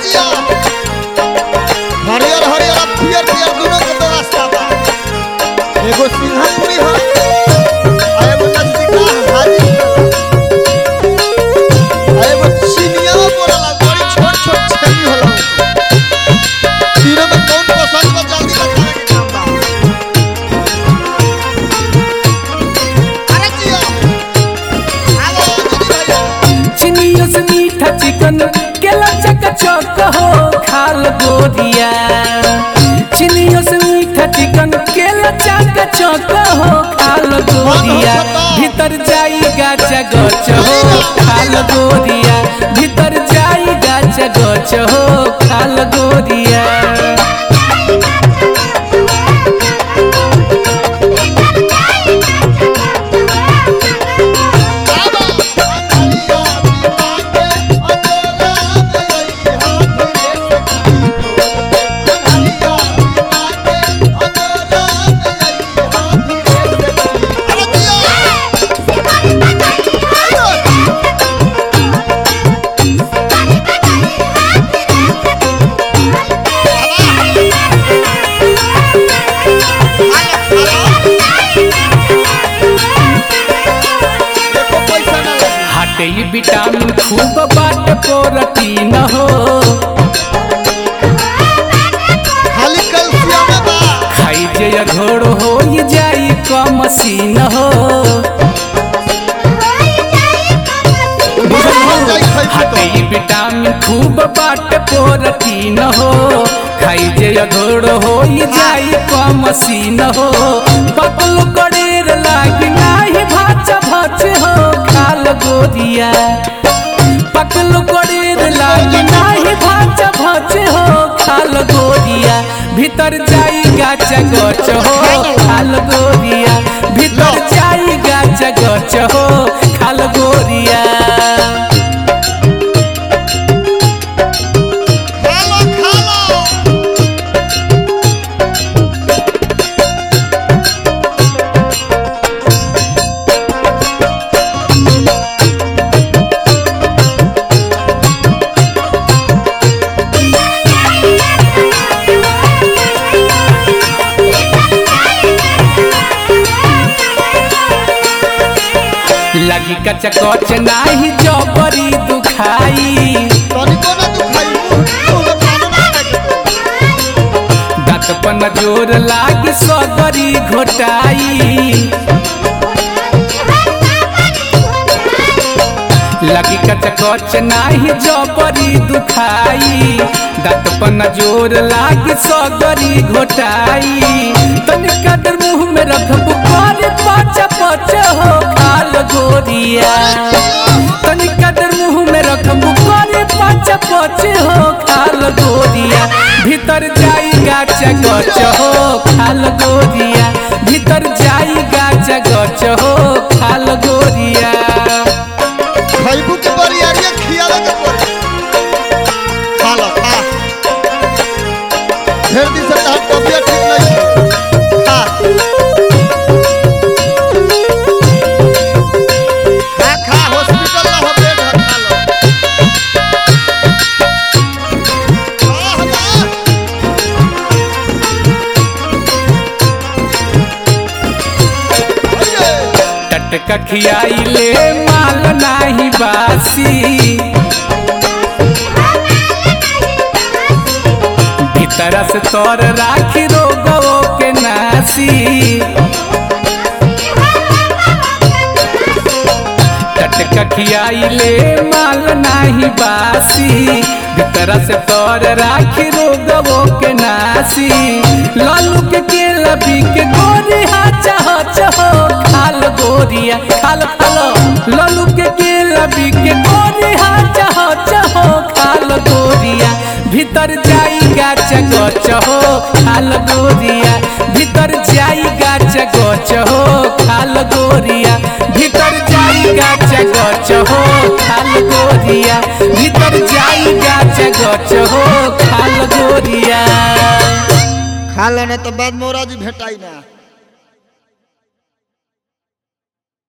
जिया हरियर हरियर अब पियर पियर दोनों के तो रास्ता बा एगो सिंहपुरी हो आ एगो नजदीका हाजी आ एगो चिनिया बोलला बड़ी छोट छोट छेली होला तीनों में कौन पसंद बा जल्दी बतावे के काम बा अरे जिया हेलो दीदी भैया चिनियों से मीठा चिकन केला चक चौक हो खाल गोरिया चिनियों से मीठा चिकन केला चक चौक हो खाल गोरिया भीतर जाई गाचा गच हो खाल गोरिया भीतर जाई गाचा गच हो खाल गोरिया हटे ई विटामिन खूब बाट प्रोटीन हो खाली कैल्शियम बा खाई जे घोड़ हो ई जाई कम सीन हो हटे ई विटामिन खूब बाट प्रोटीन हो खाई जे घोड़ हो ई जाई कम सीन हो पतल कड़ेर लागी नाही भाच भाच हो खाल गोरिया पकल कड़ेर लागी नाही भाच भाच हो खाल गोरिया भीतर जाई गाच गच हो खाल गोरिया भीतर जाई गाच गच हो खाल गोरिया खालो खालो लगी कच कच नाही जबरी दुखाई तनिको ना दुखाई मुंह में पानी ना लगे दांत पन जोर लागी सगरी घोटाई लगी कच कच नाही जबरी दुखाई दांत पन जोर लागी सगरी घोटाई तनिका देर मुंह में रखबू करे पच पच हो खाल गोरिया तनिका देर मुंह में रखबू करे पच पच हो खाल गोरिया भीतर जाई गाच गच हो खाल गोरिया भीतर जाई गाच गच हो खाल गोरिया खैबू के बरियारिया खियावे के पड़ी खालो खा ढेर दिन से तहार तबियत ठीक नहीं है खा खा खा हॉस्पिटल ना हो बेड है खा लो खा हमार अरे टटका खियाई ले माल नाही बासी भीतर से तोर राखी रोगो के नासी टटका खियाई ले माल नाही बासी भीतर से तोर राखी रोगो के नासी लालू के केला बी के गोरी हाचा हाचा हो खाल गोरिया खाल खालो लालू के केला बी के गोरी हाचा हाचा हो खाल गोरिया भीतर जाई गाच गच हो खाल गोरिया भीतर जाई गाच गच हो खाल गोरिया भीतर जाई गाच गच हो खाल गोरिया भीतर जाई गाच गच हो खाल गोरिया खा लेने तो बाद मोरा जी भेटाई ना